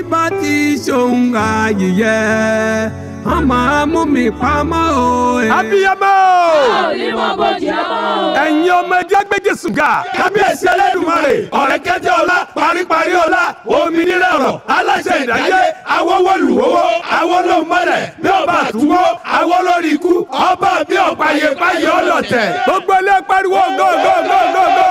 bá ti ṣòun àyè wọ́n máa mú mi pamọ́ o. abiyamọ ẹ̀yin ọmọ ẹjẹ́ gbẹ́jẹ́ sùgà kábíyèsí ẹlẹ́dùnmarè ọ̀rẹ́ kẹjẹ ọlá paríparí ọlá òmìnira ọ̀rọ̀ aláṣẹ ìdáyé awọ́wọ́lùwọ́wọ́ awọ́lọ́mọlẹ̀ bí ọba àtúwọ́ awọ́lórí ikú ọba bí ọ̀páyé páyé ọlọ́tẹ̀. gbogbo ilé pariwo gógógógógó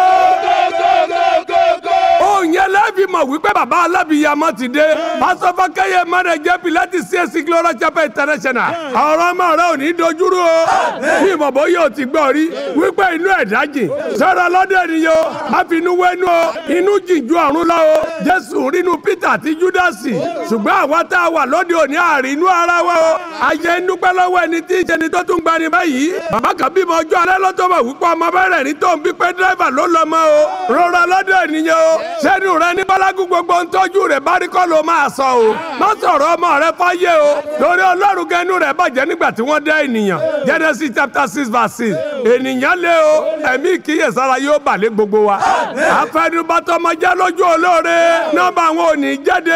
òun yẹn lẹ́ẹ̀fì mọ̀ wípé bàbá alábìyamọ ti dé pásọ fọkẹyẹ mẹrẹ jẹ pilati csc glora chapel international ọ̀rọ̀ ọmọ rẹ ò ní dojúrú o bí ìmọ̀bọ yóò ti gbọ́ rí wípé inú ẹ̀ dájì sọ̀rọ̀ lọ́dọ̀ ènìyàn o má fi inú wẹ́nu o inú jìjú ọ̀run lọ o jésù rínú peter àti júdásì ṣùgbọ́n àwa tá a wà lóde òní àárín inú ara wa o ayé ń dúpẹ́ lọ́wọ́ ẹni tí ń ṣe ni tó tún gbani báyìí bàbá kan bímọ ọjọ́ alẹ́ lọ́tọ́ mọ̀ wípé ọmọ bẹ̀rẹ̀ ní tó ń bí pé dírẹ́fà ló lọ mọ́ o rọra lọ́dọ̀ ènìyàn o sẹ́nu rẹ ní bálágùn gbogbo ń tọ́jú rẹ̀ bá rí kọ́ ló máa sọ o má sọ̀rọ̀ ọmọ rẹ fáyé o lórí ọlọ́run gẹnu rẹ̀ bàjẹ́ nígbà tí wọ́n dá ènìyàn Genesis chapter six verse six ènìyàn lé o ẹ̀mí ìkíyèsára yóò bàlẹ́ gbogbo wa àfẹnubátọmọjá lójú olóore nọ́mbà àwọn òní jáde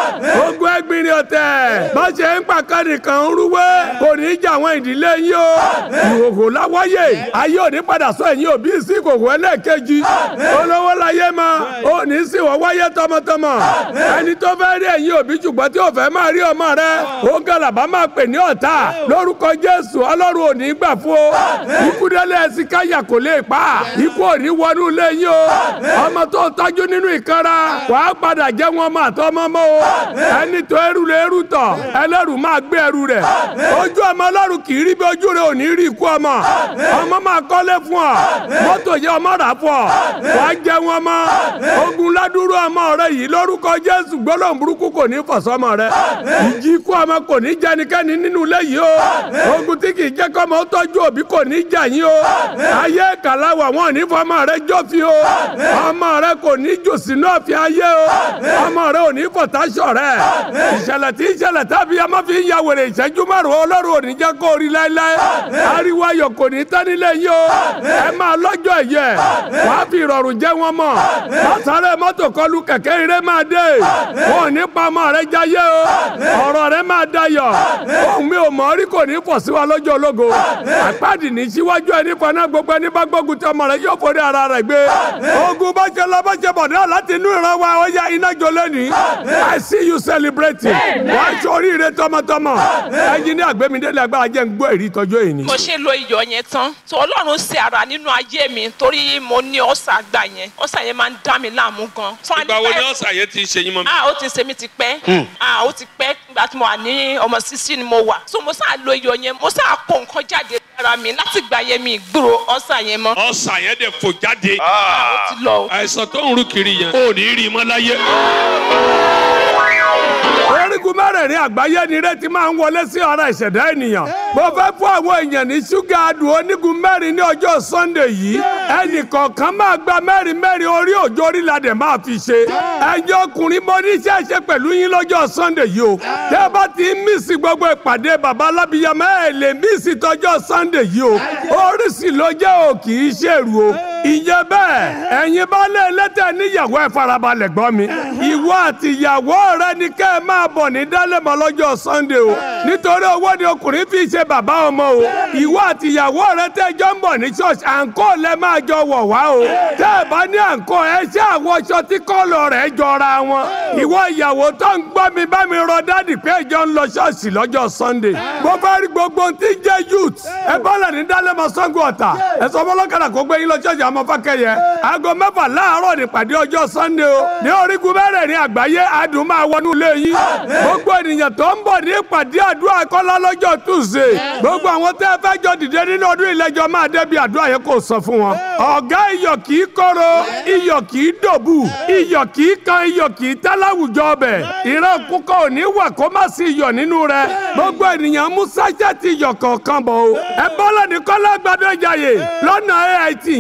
o ogun ẹgbìnrin ọ̀tẹ̀ bá ṣe ń pàkà nìkan ń rúwé kò ní í jà àwọn ìdílé yín o ìhòhò láwáyé ayé òní padà sọ ẹ̀yìn òbí sí ìkòkò ẹlẹ́ẹ̀kejì olówó láyé ma òní sì wọ́n wáyé tọmọtọmọ ẹni tó fẹ́ rí ẹ̀yìn òbí ṣùgbọ́n tí ò fẹ́ máa rí ọmọ rẹ ó gàlàbà máa pè ní ọ̀tá lórúkọ Jésù ọlọ́run òní gbà fún o ikú délé ẹsìn káyà kò lè pa ikú òní wọnú ilé yín o ọmọ tó tọ́jú nínú ìkanra wàá padà jẹ́ wọn máa tọ́ ọmọ mọ́ o ẹni tó ẹrù lè ẹrù tọ̀ ẹlẹ́rù máa gbé ẹrù rẹ̀ ojú ọmọ ọlọ́run kì í rí bí ojú rẹ̀ ò ní rí ikú ọmọ ọmọ máa kọ́lé fún ọ mọ́tò yẹ ọmọ rà fún ọ wàá jẹ wọn mọ́ ogun ládùúrú ọmọ rẹ yìí lórúkọ Jésù gbólóhùn burúkú kò ní fọ̀sọ́mọ rẹ ìjì ikú ọmọ kò ní jẹ ẹnikẹ́ni nínú ilé yìí o ogun tí kì í jẹ́ kọ́mọ ó tọ́jú òbí kò ní jà yín o ayé kàláwà wọn ò ní fọmọ rẹ jọ́fi o ọmọ rẹ kò ní jò sínú ọ̀fìn ayé o ọmọ rẹ ò ní fọ̀táṣọ̀ rẹ ìṣẹ̀lẹ̀ tí ìṣẹ̀lẹ̀ tábí ọmọ fi ń ya wèrè ìṣẹ́jú márùn-ún ọlọ́run ò ní jẹ́ kó rí láéláé ariwo ayọ̀ kò ní tán nílé yìí o ẹ máa lọ́jọ́ ẹ̀yẹ wàá fi ìrọ̀rùn jẹ́ wọn mọ̀ lọ́sàrẹ́ mọ́tò kọlu kẹ̀kẹ́ eré máa dé wọn ò ní pa ọmọ rẹ jáyé o ọ̀rọ̀ rẹ máa dayọ̀ ohun mi ò mọ̀ rí kò ní fọ̀ sí wa lọ́jọ́ ológo àpáàdì ní síwájú ẹni fọná gbogbo ẹni bá gbógun tí ọmọ rẹ yóò forí ara rẹ gbé ogun bá ṣe lọ bá ṣe bọ̀ náà láti inú ìran wa ó yá iná jó lẹ́nìí I see you celebrating wàá ṣe oríire tọmọtọmọ ẹyin ní àgbẹ̀mídélé agbára jẹ́ ń gbọ́ èrí tọjọ́ èyí. mo ṣe lo iyọ̀ yẹn tán tó ọlọ́run ṣe ara nínú ayé mi torí mo ní ọ̀sà àgbà yẹn ọ̀sà yẹn máa ń dá mi láàmú gan. ìgbà wo ni ọ̀sà yẹn ti ń ṣe yín mọ́ mi. ah ó ti ṣe mí ti pẹ́ ah ó ti pẹ́ nígbà tí mo wà ní ọmọ sísí ni mo wà so mo sáà lo iyọ̀ yẹn mo sáà kó nǹkan jáde lára mi láti gbà yẹn mi gbúrò ọ̀sà yẹn mọ́. ọ̀sà yẹn dẹ̀ fò jáde. ah ó ti lọ o. àìsàn tó ń rú kiri yẹn ò ní rí i mọ́ láyé. orígun mẹ́rẹ̀ẹ̀rin àgbáyé ni ire ti máa ń wọlé sí ara ìṣẹ̀dá ènìyàn. mo fẹ́ fún àwọn èèyàn ní ṣúgà adùn onígun mẹ́rin ní ọjọ́ sunday yìí. ẹnì kọ̀ọ̀kan máa gba mẹ́rin mẹ́rin orí òjò orílẹ̀-èdè máa fi ṣe. ẹ̀yin ọkùnrin mo ní iṣẹ́ ṣe pẹ̀lú yín lọ́jọ́ sunday yìí o. tẹ́ ẹ bá ti ń mísì gbogbo ìpàdé bàbá alábìyamọ ẹ̀ lè mísì tọjọ́ sunday yìí o. oríṣi ló jẹ́ o kì í ṣèrú o. ìyẹn bẹ́ẹ̀ ẹ̀yin bá lé ẹlẹ́tẹ̀ níyàwó ẹ̀ farabalẹ̀ gbọ́ mi. ìwọ àti ìyàwó rẹ ni kẹ́ ẹ máa bọ̀ ní dálẹ́mọ̀ lọ́jọ́ sunday o. nítorí owó ni ọkùnrin fi ṣe bàbá ọmọ o. ìwọ àti ìyàwó rẹ tẹ́jọ́ ń bọ̀ ní ṣọ́ọ̀ṣì àǹkó lẹ máa jọ wọ̀ wá o. tẹ́ ẹ bá ní àǹkó ẹ ṣe àwọn aṣọ tí kọ́lọ̀ rẹ̀ jọra wọn. ìwọ ìyàwó tó ń gbọ́ mi bá mi rọ dádì pé ìjọ ń lọ ṣọ́ọ̀ṣì lọ́jọ́ sunday. mo fẹ́ rí gbogbo ohun tí ń jẹ́ youth. ẹ bọ́lẹ̀ ní dálẹ́mọ̀ sango ọ̀tà. ẹ sọ fọlọ́kadà kó gbé yín lọ ṣọ́ọ̀ṣì àmọ́ fákẹ́yẹ. aago mẹ́fà láàárọ̀ nípàdé ọjọ́ sunday o. ní orígun mẹ́rẹ̀ẹ̀rin àgbáyé adùn máa wọnú ilé yín. gbogbo ènìyàn tó ń bọ̀ ní ìpàdé àdúrà kọ́lá lọ́jọ́ tuesday. gbogbo àwọn tẹ́ ẹ fẹ́ jọ dìde nínú ọdún ìlẹ́jọ́ máa débi àdúrà yẹn kò sọ fún wọn. ọ̀gá iyọ̀ kì í kóró iyọ̀ kì í dòbù iyọ̀ kì í kan iyọ̀ kì í tẹ́ láwùjọ ọbẹ̀. ìran kúkọ ò ní wà kó má sí iyọ̀ nínú rẹ̀. gbogbo ènìyàn mú sáṣẹ́tì iyọ̀ kọ̀ọ̀kan bọ̀ o. ẹ bọ́lá ní kọ́lá gbadó ìjàyè lọ́nà AIT yẹn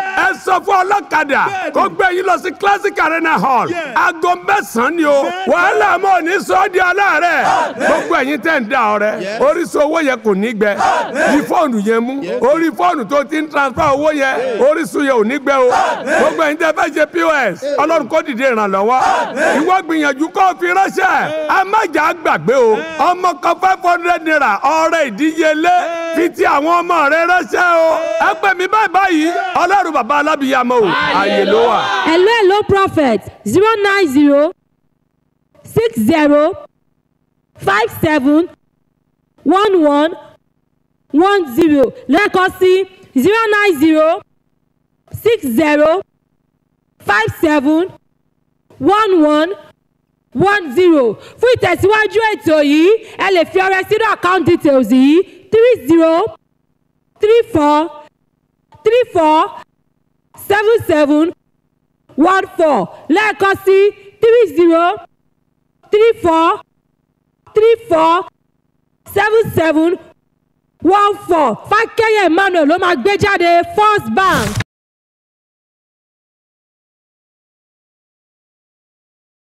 ẹ sọ fún ọlọ́kadà kó gbé yín lọ sí classic arena hall aago mẹ́sàn-án ni o wàhálà mọ́ ò ní sọ ọ́ di aláàárẹ̀ gbogbo ẹ̀yin tẹ̀ ń da ọ̀rẹ́ orísun owó yẹn kò ní gbẹ ní fóònù yẹn mú orí fóònù tó ti ń transfer owó yẹn orísun yẹn ò ní gbẹ o gbogbo ẹ̀yin tẹ̀ fẹ́ ṣe pos ọlọ́run kó dìde ìrànlọ́wọ́ ìwọ gbìyànjú kó o fi ránṣẹ́ a má jà á gbàgbé o ọmọ kan five hundred naira ọrẹ ìdíyelé fi ti àwọn ọmọ rẹ ránṣẹ́ o ẹ pè mí báyìí báyìí ọlọ́run bàbá alábìyàmọ́ o ààyè ló wà. hello hello prophet zero nine zero six zero five seven one one one zero lẹ́ẹ̀kan sí zero nine zero six zero five seven one one one zero fún ìtẹ̀síwájú ètò yìí ẹ lè fi ọrẹ sínú account details yìí three zero three four three four seven seven one four lẹ́ẹ̀kan sí three zero three four three four seven seven one four fákẹ́yẹ̀ emmanuel ló máa gbé jáde first bank.